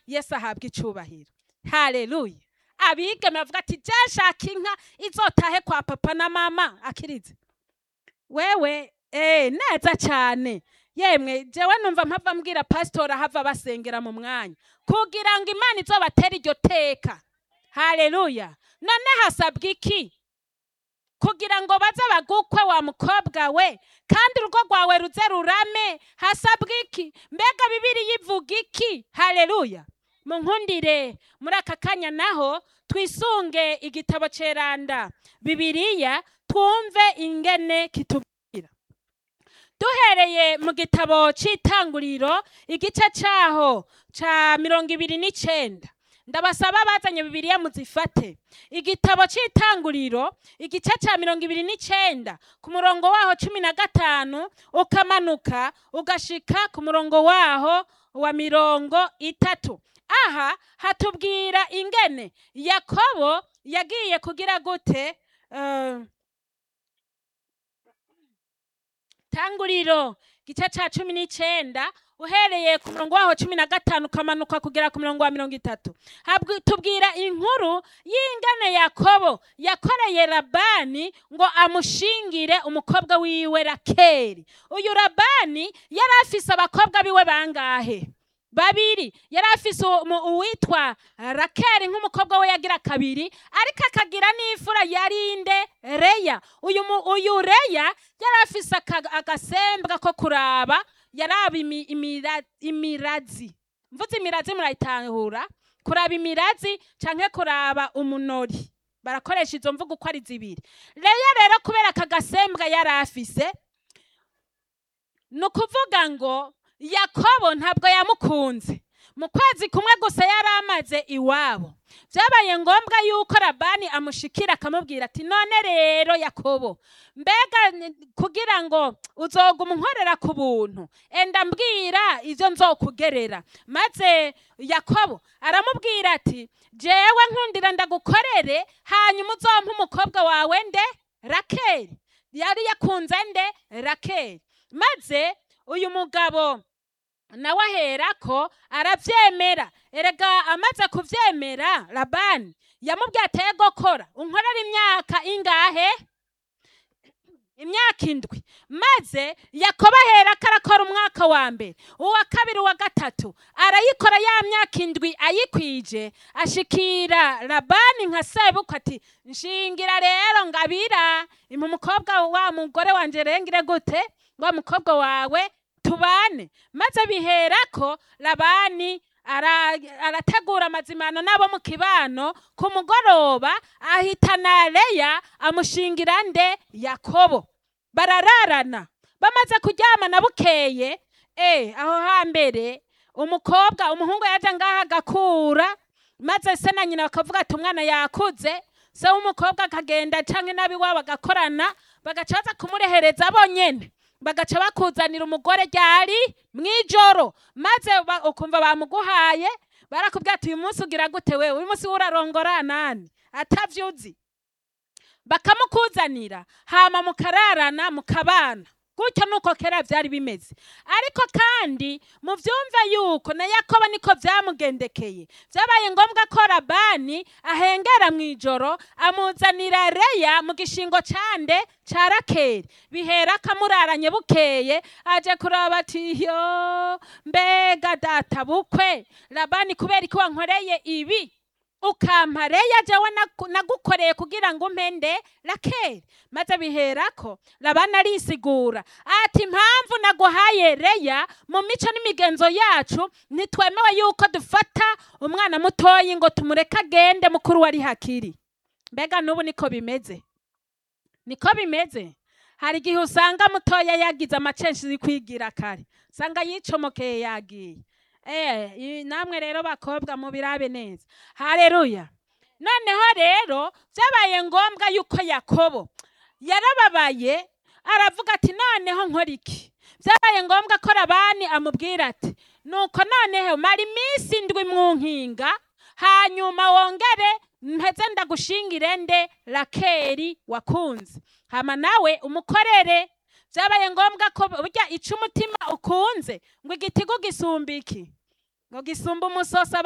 yesu ahabwa icubahiro haleluya abigeme bavuga ati je nshaka inka izotahe kwa papa na mama akirize wewe eh neza cyane yemwe jewe numva mpava mbwira pasitori ahava basengera mu mwanya kugira ngo imana izobatera iryo teka haleluya none hasabwa iki kugira ngo baze bagukwe wa mukobwa we kandi urugo rwawe ruze rurame hasabwa iki mbega bibiri yivuga iki haleluya munkundire muri aka kanya naho twisunge igitabo ceranda bibiriya twumve ingene kitubwira duhereye mu gitabo c'itanguriro igice caho ca mirongo ibiri n'icenda ndabasaba bazanye bibiriya muzifate igitabo c'itanguriro igice ca mirongo ibiri n'icenda ku murongo waho cumi na gatanu ukamanuka ugashika ku murongo waho wa mirongo itatu aha hatubwira ingene yakobo yagiye kugira gute eh, tanguriro gice ca cumi n'icenda uhereye ku murongo waho cumi na gatanu ukamanuka kugera ku murongo wa mirongo itatu Habwi- tubwira inkuru y'ingane yakobo yakoreye labani ngo amushingire umukobwa wiwe rakeri uyu labani yari afise abakobwa biwe bangahe babiri yari afise umu- uwitwa rakeri nk'umukobwa we yagira kabiri ariko akagira n'imfura yarinde reya uyu mu- uyu reya yari afise aka- agasembwa ko kuraba yaraba imi- imira- imirazi mvuze imirazi murayitahura kuraba imirazi canke kuraba umunori barakoresha izo mvugo uko ari zibiri reya rero kubera aka gasembwa yari afise ni ukuvuga ngo yakobo ntabwo yamukunze mu kwezi kumwe gusa yari amaze iwabo byabaye ngombwa yuko labani amushikira akamubwira ati none rero yakobo mbega ni- kugira ngo uzoguma unkorera ku buntu enda mbwira ibyo nzokugerera maze yakobo aramubwira ati jewe nkundira ndagukorere hanyuma uzompe umukobwa wawe nde rakeri yari yakunze nde rakeri maze uyu mugabo nawe aherako arabyemera erega amaze kubyemera labani yamubwiye ateye gukora unkorera imyaka ingahe imyaka indwi maze yakobo aherako arakora umwaka wa mbere uwa kabiri uwa gatatu arayikora ya myaka indwi ayikwije ashikira labani nka sebukwe ati nshingira rero ngabira impa umukobwa wa mugore wanje rengire gute wa mukobwa wawe tubane maze biherako labani ara- arategura amazimano n'abo mu kibano ku mugoroba ahitana leya amushingira nde yakobo barararana bamaze kuryamana bukeye eh aho hambere umukobwa umuhungu yaje ngaha agakura maze se na nyina bakavuga ati umwana yakuze se w'umukobwa akagenda canke n'abiwabo bagakorana bagaca baza kumurehereza bonyene bagaca bakuzanira umugore ryari mw'ijoro maze ba- ukumva bamuguhaye barakubwira ati uyu munsi ugira gute wewe uyu munsi urarongora nani atavyuzi bakamukuzanira hama mukararana mukabana gutyo nuko kera byari bimeze ariko kandi muvyumve yuko na yakobo niko vyamugendekeye vyabaye ngombwa ko labani ahengera mw'ijoro amuzanira reya mu gishingo cande ca rakeri bihera akamuraranye bukeye aje kuraba ati yo mbega data bukwe labani kubera iki wankoreye ibi ukampa reya jewe naku- nagukoreye kugira ngo umpende rakeri maze biherako labani arisigura ati impamvu naguhaye reya mu mico n'imigenzo yacu ntitwemewe yuko dufata umwana mutoyi ngo tumureke agende mukuru wari hakiri mbega n'ubu niko bimeze niko bimeze hari igihe usanga mutoya yagize amacenshi kwigira kare usanga yicomokeye yagiye Eh, i- namwe rero bakobwa mubirabe neza haleluya noneho rero byabaye ngombwa yuko yakobo yarababaye aravuga ati noneho nkora iki byabaye ngombwa ko labani amubwira ati nuko noneho mara iminsi indwi mu nkinga hanyuma wongere mpeze ndagushingire nde rakeri wakunze hama nawe umukorere byabaye ngombwa ko burya ica umutima ukunze ngo igitigu gisumba iki ngo gisumba umusoso